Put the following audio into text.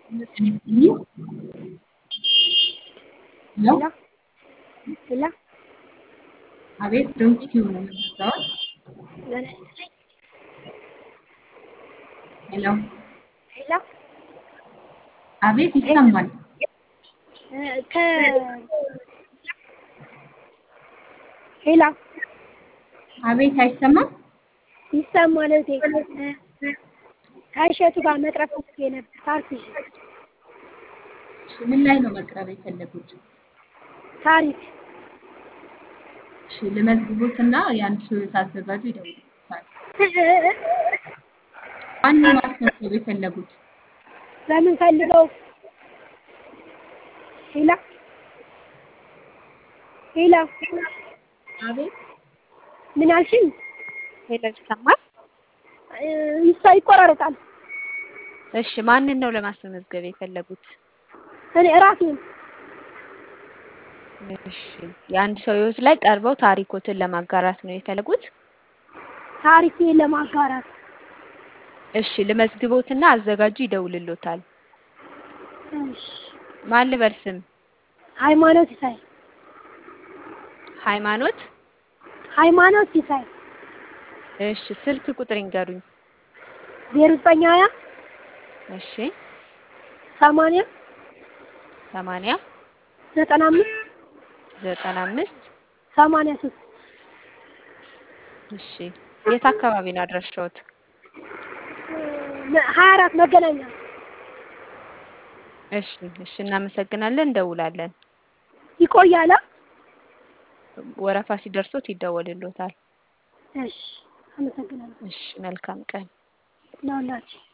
ሄሎ ሄሎ ሄሎ አቤት ዶንኪ ቲዩብ ነው የምትሰራው? ጤና ይስጥልኝ። ሄሎ ሄሎ አቤት ይሰማል። እ ከ ሄሎ አቤት አይሰማም? ይሰማል እህቴ። እ ከእሸቱ ጋር መቅረብ ፈልጌ ነበር ፓርቲ እሺ ምን ላይ ነው መቅረብ የፈለጉት? ታሪክ እሺ ልመዝግቦትና የአንድ ሰው ሳዘጋጁ ይደውሉታል። ማነው ማስመዝገብ የፈለጉት? በምን ፈልገው? ሄሎ ሄሎ አቤት ምን አልሽኝ? ሄሎ ይሰማል? እ ይሳ ይቆራረጣል። እሺ ማንን ነው ለማስመዝገብ የፈለጉት? እኔ ራሴን እሺ የአንድ ሰው ህይወት ላይ ቀርበው ታሪኮትን ለማጋራት ነው የፈለጉት? ታሪኬን ለማጋራት እሺ ልመዝግቦትና አዘጋጁ ይደውልሎታል። እሺ ማን ልበል ስም? ሃይማኖት ሲሳይ ሃይማኖት ሃይማኖት ሲሳይ እሺ ስልክ ቁጥር ይንገሩኝ። ዜሮ ዘጠኝ ሀያ እሺ ሰማንያ ሰማንያ ዘጠና አምስት ዘጠና አምስት ሰማንያ ሶስት እሺ የት አካባቢ ነው አድራሻዎት? ሀያ አራት መገናኛ እሺ እሺ እናመሰግናለን እንደውላለን። ይቆያል። አ? ወረፋ ሲደርሶት ይደወልሎታል። እሺ አመሰግናለሁ። እሺ መልካም ቀን። ለሁላችሁ